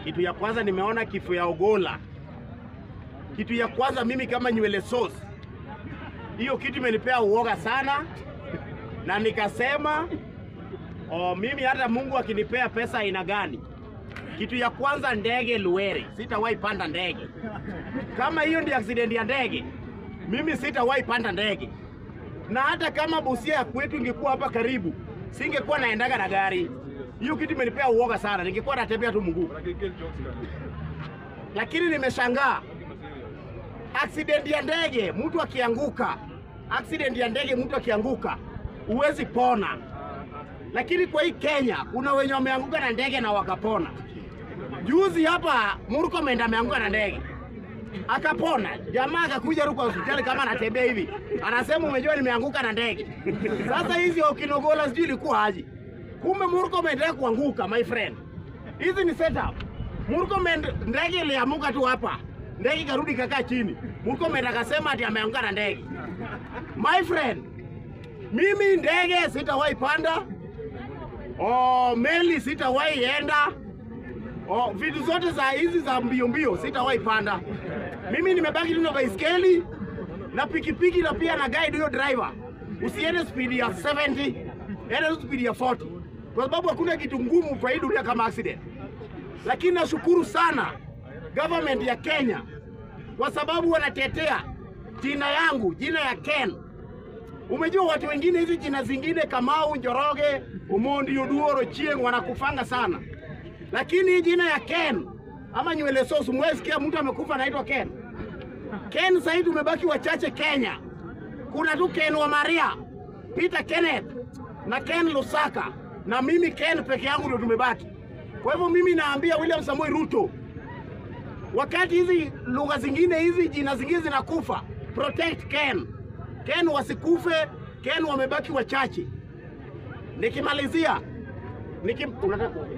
Kitu ya kwanza nimeona kifo ya Ogola. Kitu ya kwanza mimi kama nywele sauce, hiyo kitu imenipea uoga sana, na nikasema oh, mimi hata Mungu akinipea pesa aina gani, kitu ya kwanza ndege Luwere, sitawahi panda ndege. Kama hiyo ndio accident ya ndege, mimi sitawahi panda ndege, na hata kama Busia ya kwetu ingekuwa hapa karibu, singekuwa naendaga na gari. Hiyo kitu imenipea uoga sana, ningekuwa natembea tu mguu. Lakini nimeshangaa accident ya ndege, mtu akianguka, accident ya ndege, mtu akianguka huwezi pona. Lakini kwa hii Kenya kuna wenye wameanguka na ndege na wakapona. Juzi hapa Murkomen ameanguka na ndege akapona. Jamaa akakuja huko hospitali kama anatembea hivi, anasema umejua, nimeanguka na ndege. Sasa hizi Okinogola sijui ilikuwa aje, kumbe Murkomen anataka kuanguka. My friend, hizi ni setup. Murkomen ndege iliamuka tu hapa, ndege ikarudi kakaa chini. Murkomen akasema ati ameanguka na ndege. My friend, mimi ndege sitawahi panda, oh, meli sitawahi enda Oh, vitu zote za hizi za mbio mbio sitawahi panda. Mimi nimebaki tu na baiskeli na pikipiki na pia na guide huyo driver. Usiende speed ya 70, enda tu speed ya 40. Kwa sababu hakuna kitu ngumu kwa hii dunia kama accident. Lakini nashukuru sana government ya Kenya kwa sababu wanatetea jina yangu, jina ya Ken. Umejua watu wengine hizi jina zingine Kamau, Njoroge, Omondi, Oduor, Ochieng wanakufanga sana lakini hii jina ya Ken ama nywele sauce, mwesikia mtu amekufa anaitwa Ken. Ken sasa hivi tumebaki wachache Kenya. Kuna tu Ken wa Maria, Peter Kenneth na Ken Lusaka na mimi Ken peke yangu ndio tumebaki. Kwa hivyo mimi naambia William Samoei Ruto, wakati hizi lugha zingine hizi jina zingine zinakufa, protect Ken. Ken wasikufe, Ken wamebaki wachache. Nikimalizia Niki, unataka kuongea?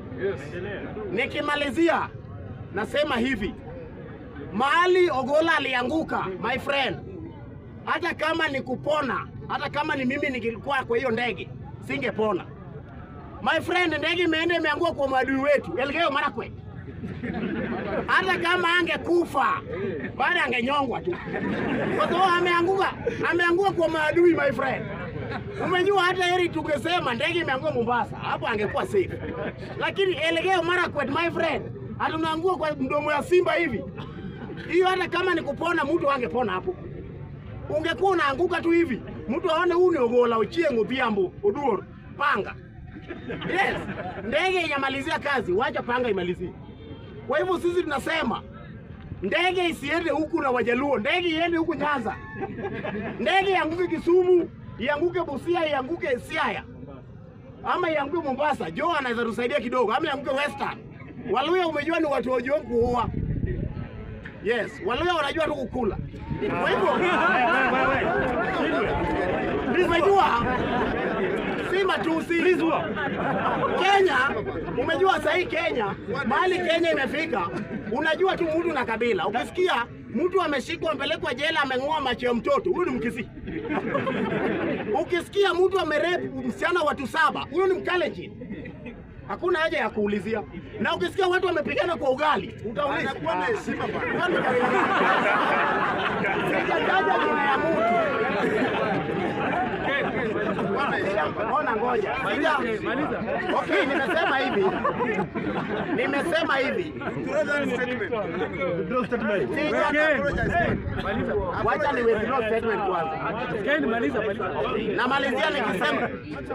Nikimalizia nasema hivi, mahali Ogola alianguka, my friend, hata kama ni kupona, hata kama ni mimi ningekuwa kwa hiyo ndege singepona. My friend, ndege imeenda imeangua kwa maadui wetu Elgeyo Marakwet. Hata kama angekufa bado angenyongwa tu, kwa sababu ameanguka, ameanguka kwa maadui my friend. Umejua hata heri tungesema ndege imeangua Mombasa, hapo angekuwa safe. Lakini Elgeyo Marakwet my friend, hatunaangua kwa mdomo ya simba hivi. Hiyo hata kama ni kupona, mtu angepona hapo. Ungekuwa unaanguka tu hivi, mtu aone huu ni Ogola, Ochieng, Odhiambo, Oduor, panga. Yes, ndege inamalizia kazi, wacha panga imalizie. Kwa hivyo sisi tunasema ndege isiende huku na Wajaluo, ndege iende huku Nyanza, ndege ianguke Kisumu, ianguke Busia, ianguke Siaya ama ianguke Mombasa. Jo anaweza tusaidia kidogo, ama ianguke Western. Waluya umejua ni watu wajua kuoa. Yes, Waluya wanajua tu kukula. Kwa hivyo umejua si matusi. Kenya, umejua sasa hii Kenya, mahali Kenya imefika, unajua tu mtu na kabila. Ukisikia mtu ameshikwa amepelekwa jela ameng'oa macho ya mtoto, huyu ni Mkisii. Ukisikia mtu amerepu msichana watu saba, huyu ni Mkalenjin. Hakuna haja ya kuulizia. Na ukisikia watu wamepigana kwa ugali, utauliza kuwa na heshima bwana. Sijataja jina ya mtu. Ona ngoja. Sija- Okay, nimesema hivi. Nimesema hivi. Sija- Wacha ni withdraw statement kwanza. Namalizia nikisema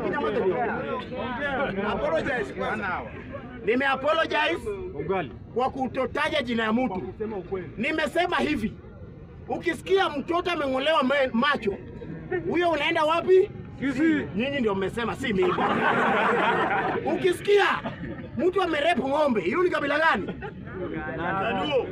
nime apologize kwa kutotaja jina ya mtu. Nimesema hivi, ukisikia mtoto ameng'olewa me- macho, huyo unaenda wapi? Nyinyi ndio mmesema, si mimi. Ukisikia mtu amerepu ng'ombe, hiyo ni kabila gani? Jaluo.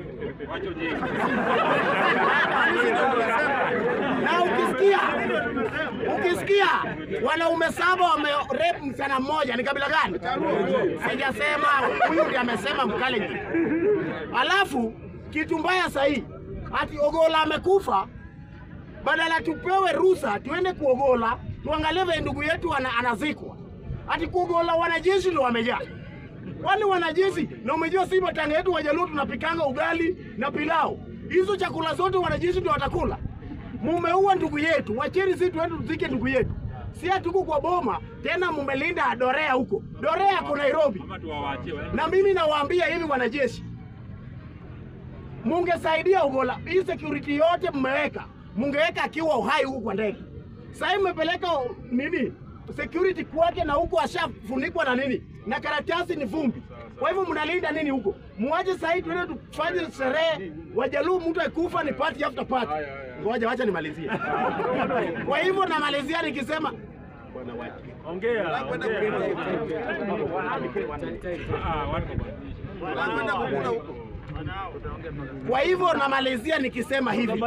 Na ukisikia ukisikia wanaume saba wamerepu msichana mmoja, ni kabila gani? Sijasema, huyu ndiye amesema Mkalenjin. Alafu kitu mbaya sahii, ati Ogola amekufa, badala tupewe ruhusa tuende kuogola tuangalie vile ndugu yetu ana, anazikwa, ati kuogola wanajeshi ndio wamejaa. Kwani wanajeshi na umejua si matanga yetu Wajaluo tunapikanga ugali na pilau. Hizo chakula zote wanajeshi ndio watakula. Mumeua ndugu yetu, wacheni sisi tuende tuzike ndugu yetu. Si hatuko kwa boma tena, mumelinda Dorea huko. Dorea ako Nairobi. Ama tuwawaachie waende. Na mimi nawaambia hivi wanajeshi, mungesaidia Ugola. Hii security yote mmeweka, mungeweka akiwa uhai huku kwa ndege. Sasa mmepeleka nini security kwake, na huko ashafunikwa na nini na karatasi ni vumbi. Kwa hivyo mnalinda nini huko? Muache sasa hivi tuende tufanye sherehe. Wajaluo mtu akufa ni party after party. Ngoja wacha nimalizie. Kwa hivyo namalizia nikisema bwana wacha Ongea, ongea. Ah, watu wabadilishe. Kwa hivyo namalizia nikisema hivi,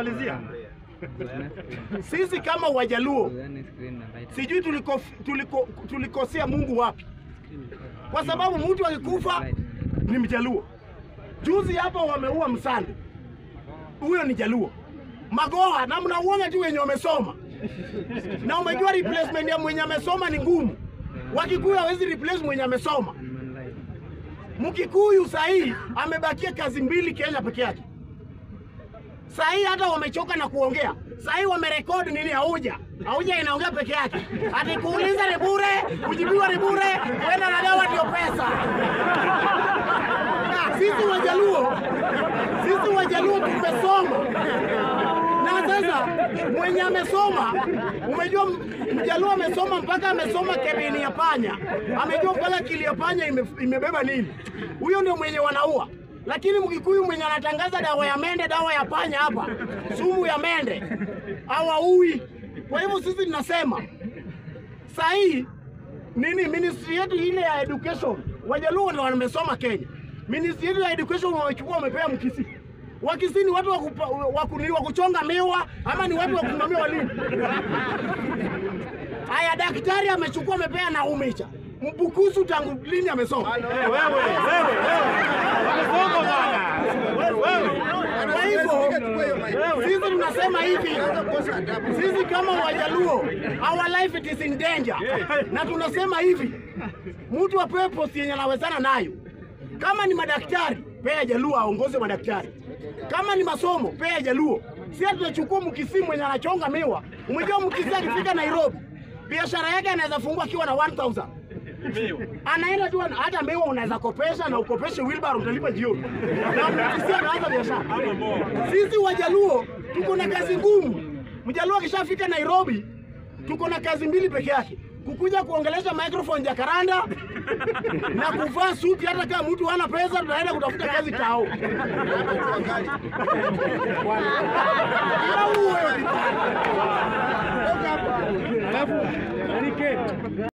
sisi kama Wajaluo sijui tuliko, tuliko, tulikosea Mungu wapi, kwa sababu mtu akikufa ni Mjaluo. Juzi hapa wameua Msandi, huyo ni Jaluo. Magoha na mnauona tu wenye wamesoma, na umejua replacement ya mwenye amesoma ni ngumu. Wakikuyu hawezi replace mwenye amesoma. Mkikuyu sahii amebakia kazi mbili Kenya peke yake. Sahii hata wamechoka na kuongea. Sahii wamerekodi nini? Hauja hauja inaongea peke yake, ati kuuliza ni bure, kujibiwa ni bure, kwenda na dawa ndio pesa. Sisi Wajaluo, sisi Wajaluo tumesoma na sasa mwenye amesoma, umejua Mjaluo amesoma mpaka amesoma kebini ya panya, amejua mpaka kili ya panya ime, imebeba nini. Huyo ndio mwenye wanaua. Lakini Mkikuyu mwenye anatangaza dawa ya mende, dawa ya panya hapa, sumu ya mende, hawaui. Kwa hivyo sisi tunasema sahii nini, ministry yetu ile ya education, Wajaluo ndio wamesoma Kenya. Ministry yetu ya education wamechukua, wamepea Mkisii. Wakisii ni watu wa kupa- wa ku- ni wa kuchonga miwa ama ni watu wa kusimamia walimu? Haya, daktari amechukua amepea na umecha Mbukusu tangu lini amesoma? Kwa hivyo sisi tunasema hivi, sisi kama Wajaluo, our life it is in danger, na tunasema hivi, mtu apewe posti yenye anawezana nayo. Kama ni madaktari, pea Jaluo aongoze madaktari. Kama ni masomo, pea Jaluo. Si tunachukua Mkisii mwenye anachonga miwa. Umejua Mkisii akifika Nairobi, biashara yake anaweza fungua akiwa na 1000 anaenda tu ana- hata miwa unaweza kopesha na ukopeshe wheelbarrow utalipa jioni. Na Mkisii anaanza biashara. Sisi Wajaluo tuko na kazi ngumu. Mjaluo akishafika Nairobi, tuko na kazi mbili peke yake, kukuja kuongelesha microphone Jakaranda na kuvaa suti. Hata kama mtu hana pesa, tunaenda kutafuta kazi tao. Au wewe.